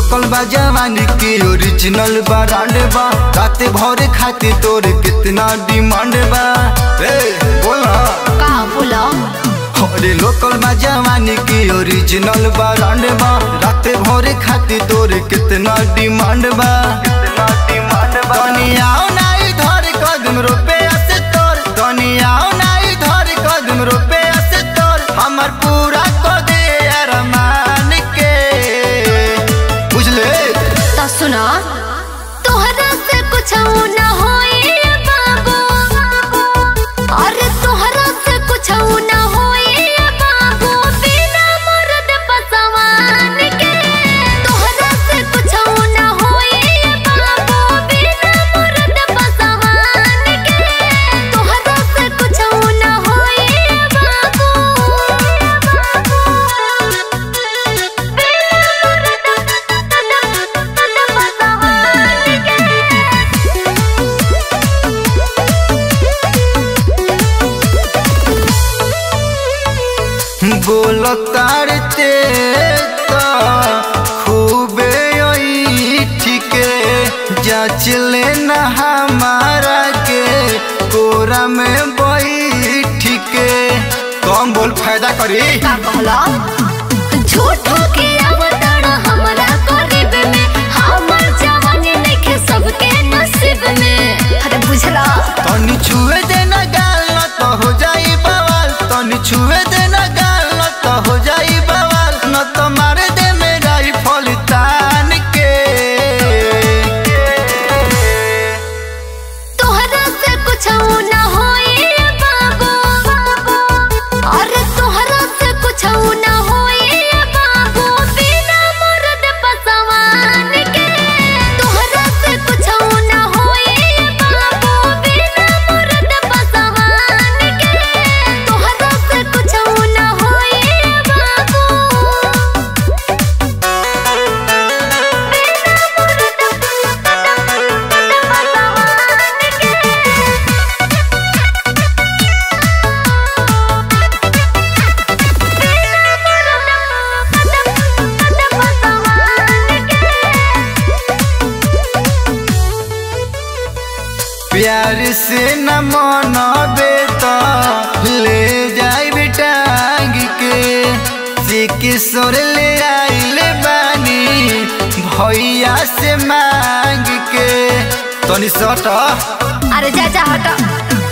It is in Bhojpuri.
लोकल बा जवानी के ओरिजिनल ब्रांड बा रात भर खाते तोर कितना डिमांड बा ए बोला का बोला अरे लोकल बा जवानी के ओरिजिनल ब्रांड बा रात भर खाते तोर कितना डिमांड बा कितना डिमांड बा दुनियाओ नाई धर कदम रुपया से तोर दुनियाओ नाई धर कदम रुपया से तोर हमर पूरा को दे अरमान के बुझले तो सुना तोहरा से कुछ ना होई बाबू अरे तोहरा से कुछ ना होई बाबू बिना मर्द पसवान के तोहरा से कुछ ना होई बाबू बिना मर्द पसवान के तोहरा से कुछ ना होई बाबू बोल तारते तो खूबे ठीके जाच लेना हमारा के कोरा में बैठ के कम बोल फायदा करी का कहला झूठो के अवतरण हमरा करीब में हमर जवानी नइखे सबके नसीब में अरे बुझला तनी छुए देना गाल न तो हो जाई बवाल तनी छुए देना गाल न तो हो जाई बवाल न तो मार दे मेरा ही फल तान के तोहरा से कुछ ना होई बाबू अरे तोहरा से कुछ ना होई बाबू बिना मर्द पसवान के तोहरा से कुछ ना होई बाबू बिना मर्द पसवान के तोहरा से कुछ ना होई बाबू प्यार से न मनबे तो ले जाई बेटांग के जे किशोर ले आइले बानी भैया से मांग के तनी सट अरे जा जा हट